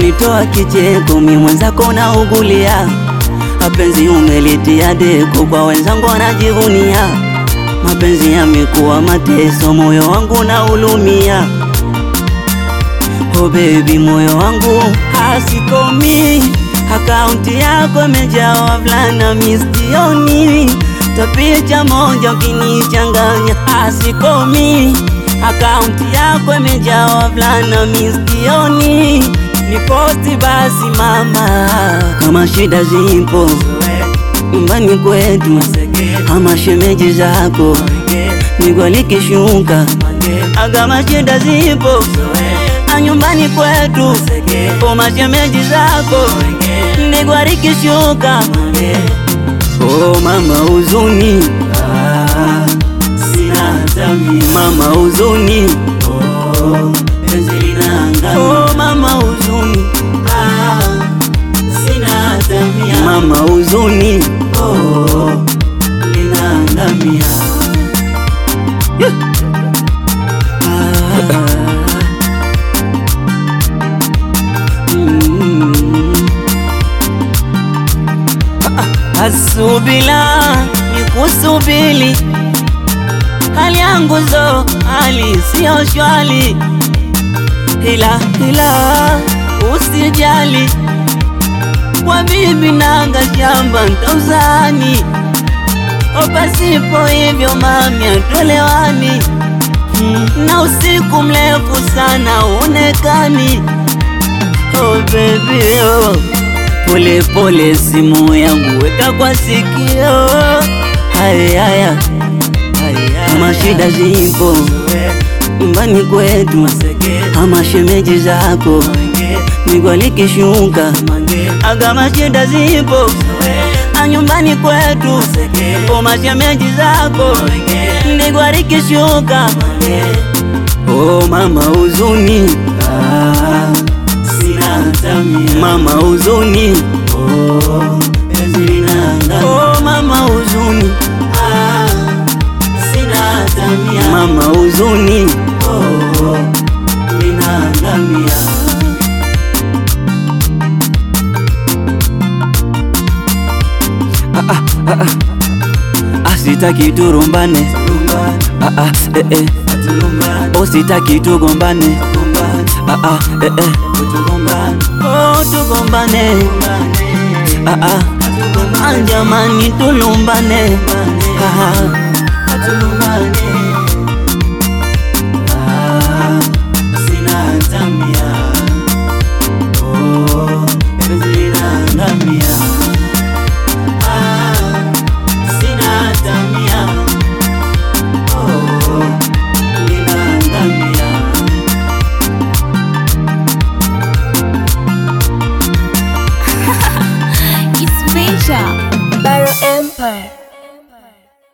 unanitoa kicheko, mi mwenzako naugulia, mapenzi umelitia deko, kwa wenzangu wanajivunia, mapenzi yamekuwa mateso, moyo wangu naulumia. Oh baby, moyo wangu hasikomi, akaunti yako imejaa wavulana mistioni, tapicha moja ukinichanganya, hasikomi, akaunti yako imejaa wavulana mistioni, ni posti basi mama, kama shida zipo nyumbani kwetu, ama shemeji zako nigwalikishuka, agama shida zipo nyumbani kwetu oma shemeji zako nigwarikishuka. Oh mama huzuni, ah, mama huzuni, oh, mama huzuni, mama huzuni, Yeah. Ah. Asubila nikusubili, hali yangu zo hali siyo shwali, ila ila usijali, kwa bibi nanga shamba ntauzani, opasipo hivyo mami atolewani, na usiku mrefu sana unekani. Oh baby oh. Pole pole simu yangu weka kwa sikio, haya haya, kama shida zipo nyumbani kwetu, ama shemeji zako nigwalikishuka, agama shida zipo nyumbani kwetu, oma shemeji zako nigwalikishuka. Oh mama huzuni, ah. Mama huzuni, oh, oh mama huzuni, mama huzuni, oh, ah, ah, ah, ah, sitaki turumbane, ah, ah, eh, eh. Oh, sitaki tugombane, ah, ah, eh, eh. Oh, tugombane, ah, ah. Ah, jamani tulumbane, ah, ah. It's Major. Barrow Empire.